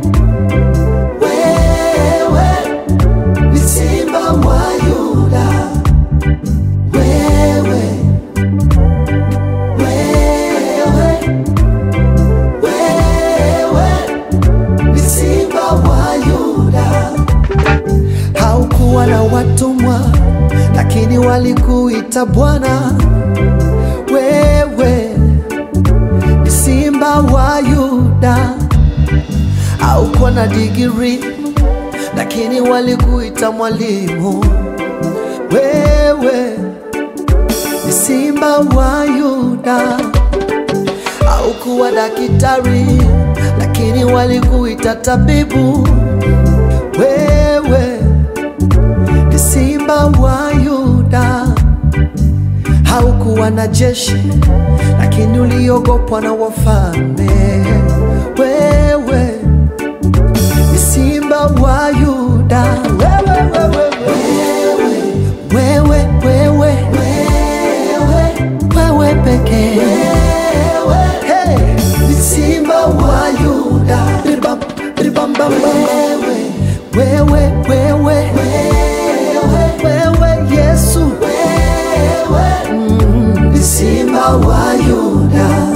wewe ni simba wa Yuda, wewe, wewe, wewe ni simba wa Yuda. Haukuwa na watumwa, lakini walikuita Bwana. Wewe ni simba wa Yuda. Haukuwa na digiri, lakini walikuita mwalimu. Wewe ni simba wa Yuda. Haukuwa daktari, lakini walikuita tabibu. Wewe ni simba wa Yuda. Haukuwa na jeshi, lakini uliogopwa na wafalme. Wewe ni simba wa Yuda. Wewe, wewe, wewe, wewe, wewe, wewe, wewe pekee. Hey, ni simba wa Yuda. Ribam, ribam, bam, bam. Wewe, wewe, wewe, wewe, Yesu. Mm, ni simba wa Yuda.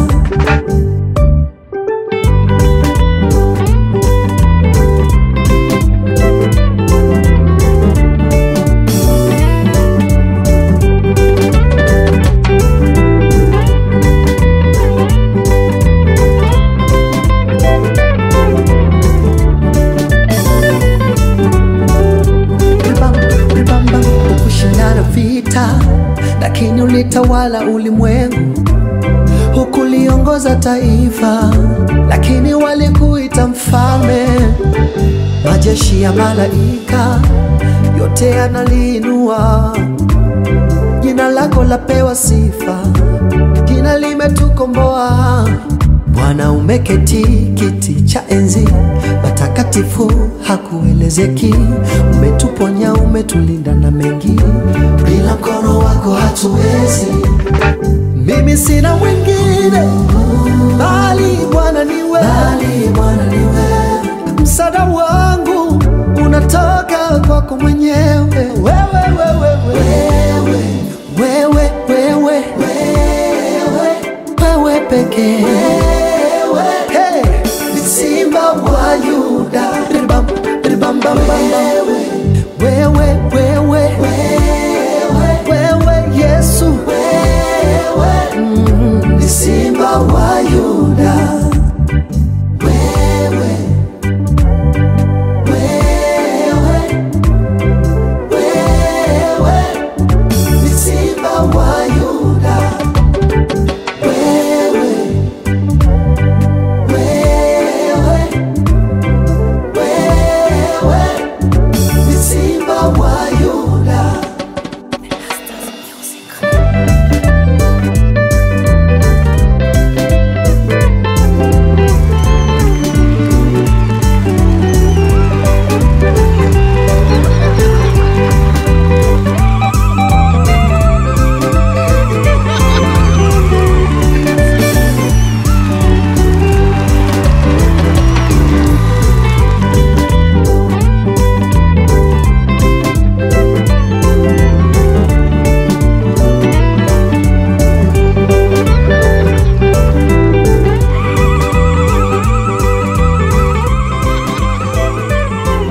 Ribam, ribam, bam, hukushindana vita, lakini ulitawala ulimwengu, hukuliongoza taifa, lakini walikuita mfalme. Majeshi ya malaika yote yanaliinua jina lako, lapewa sifa, jina limetukomboa. Bwana umeketi kiti cha enzi, patakatifu hakuelezeki. Umetuponya, umetulinda na mengi, bila mkono wako hatuwezi. Mimi sina mwingine bali Bwana niwe, bali Bwana niwe. Msaada wangu unatoka kwako mwenyewe, wewe, wewe, wewe, wewe, wewe, wewe, wewe pekee. Hey, ni simba wa Yuda.